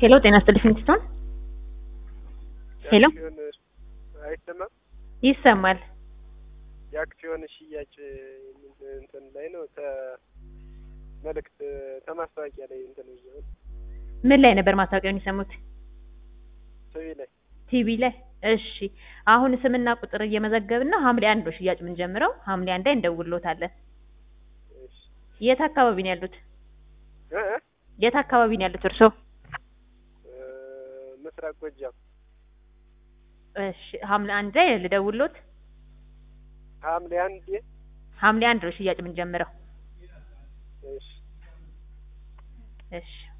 ሄሎ ጤና ይስጥልኝ ፊንስቶን ሄሎ የአክሲዮን አይሰማም? ይሰማል። የአክሲዮን ሽያጭ እንትን ላይ ነው ተ መልእክት ተማስታወቂያ ላይ እንትን ይዘው ምን ላይ ነበር ማስታወቂያውን የሰሙት? ቲቪ ላይ ቲቪ ላይ። እሺ አሁን ስምና ቁጥር እየመዘገብን ነው። ሐምሌ አንድ ነው ሽያጭ የምንጀምረው። ሐምሌ አንድ ላይ እንደውልዎታለን። እሺ የት አካባቢ ነው ያሉት? እ እ የት አካባቢ ነው ያሉት እርስዎ? እ ምስራቅ ጎጃም እሺ ሐምሌ አንድ ላይ ልደውልዎት። ሐምሌ አንድ ሐምሌ አንድ ነው ሽያጭ የምንጀምረው። እሺ እሺ